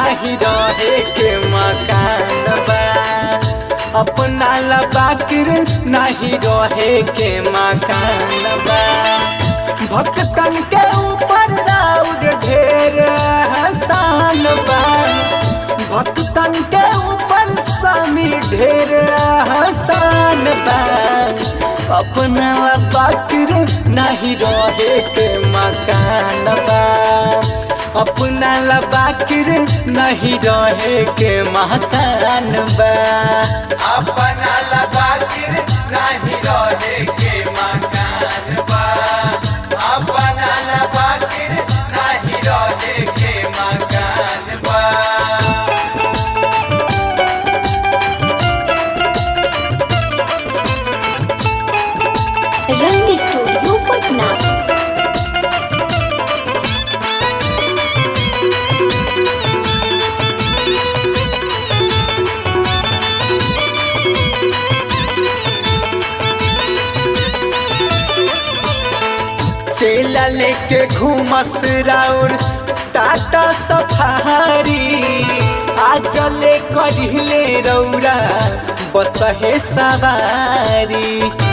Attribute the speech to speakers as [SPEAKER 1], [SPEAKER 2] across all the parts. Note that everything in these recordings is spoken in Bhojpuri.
[SPEAKER 1] नहीं रहे के मकान बा अपना ला बाकिर नहीं रहे के मकान बा भक्तन के ऊपर राउर ढेर हसान बा भक्तन के ऊपर स्वामी ढेर हसान बा अपना बाकिर नहीं रहे के मकान बा अपना ला बाकिर नहीं रहे के मकान बा
[SPEAKER 2] अपना लबाकिर नहीं रहे के मकान बा अपना लबाकिर नहीं रहे के मकान बा
[SPEAKER 3] रंग स्टूडियो पटना
[SPEAKER 1] चेला लेके घूमस राउर टाटा सफारी आज ले करिले रौरा बस हे सवारी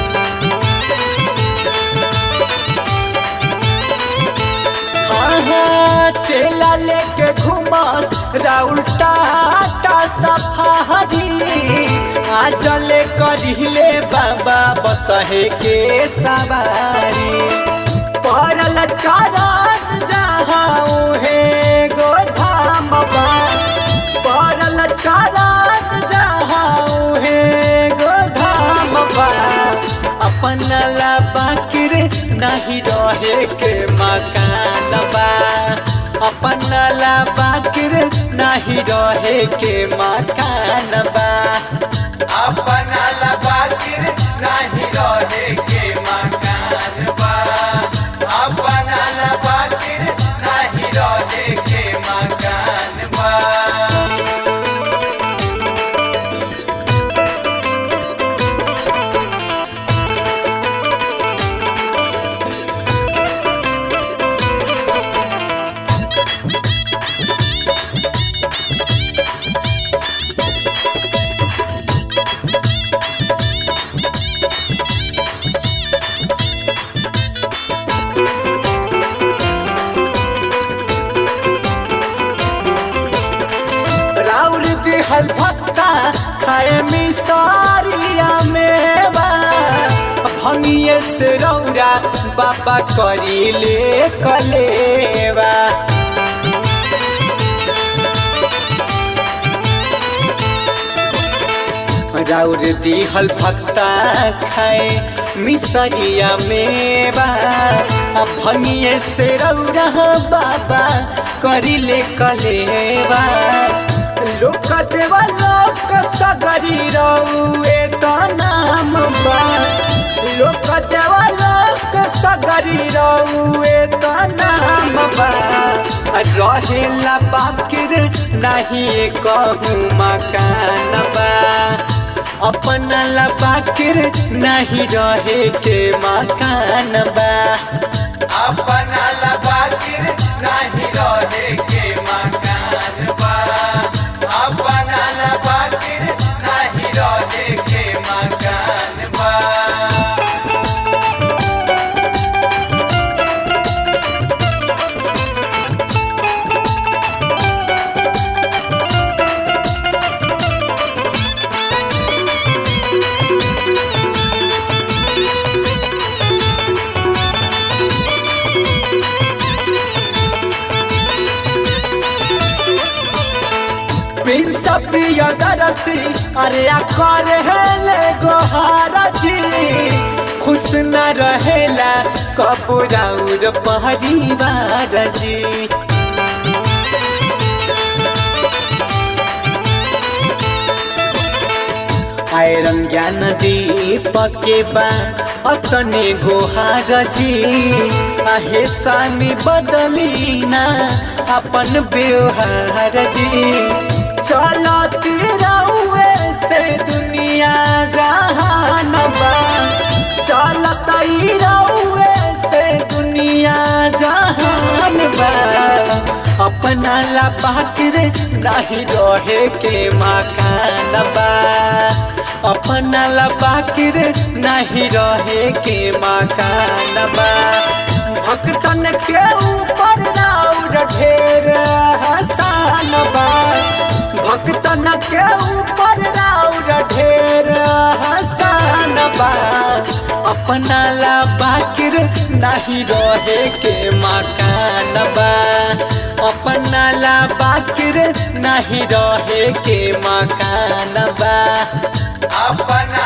[SPEAKER 1] हाँ हाँ चेला लेके घूमस राउर टाटा सफारी आज ले करिले बाबा बस हे के सवारी परल चरण जहाँ हे गोधाम बा परल चरण जहाँ हे गोधाम बा अपन ला बाकिर नहीं रहे के मकान बा अपन ला बाकिर नहीं रहे के मकान बा
[SPEAKER 2] अपना लबाकिर नहीं रहे के मकान बा अपना लबाकिर नहीं रहे के मकान बा
[SPEAKER 1] राउर दिहल भक्ता खाए मिसारिया मेवा भंगिए से रौरा बाबा करीले कलेवा राउर दिहल भक्ता खाए मिसरिया मेवा आ भंगिए से रौरा बाबा करिले कलेवा लोक देवा लोक सगरी रौए तो नाम बा लोक देवा लोक सगरी रौए तो नाम बा रहेला बाकिर नहीं कहूँ मकान बा अपना ला बाकिर नहीं रहे के मकान बा
[SPEAKER 2] अपना लबाकिर नहीं रहे के मकान बा अपना लबाकिर नहीं रहे के मकान बा
[SPEAKER 1] प्रिंस प्रिय दरसी अरे कर हेले गोहारा जी खुश न रहेला कपूराउर परिवार जी आयरन ज्ञान दीपक के बा अतने गोहार जी आहे स्वामी बदलीना अपन व्यवहार जी चलती रहुए से दुनिया जहान बा चलती रहुए से दुनिया जहान बा अपन अपना ला बाकिर नहीं रहे के मकान बा अपना ला बाकिर नहीं रहे के मकान बा भक्तन के ऊपर राउर ढेर हसान बा भक्तन के ऊपर राउर ढेर हसान बा अपना ला बाकिर नहीं रहे के मकान बा अपना ला बाकिर नहीं रहे के मकान बा
[SPEAKER 2] अपना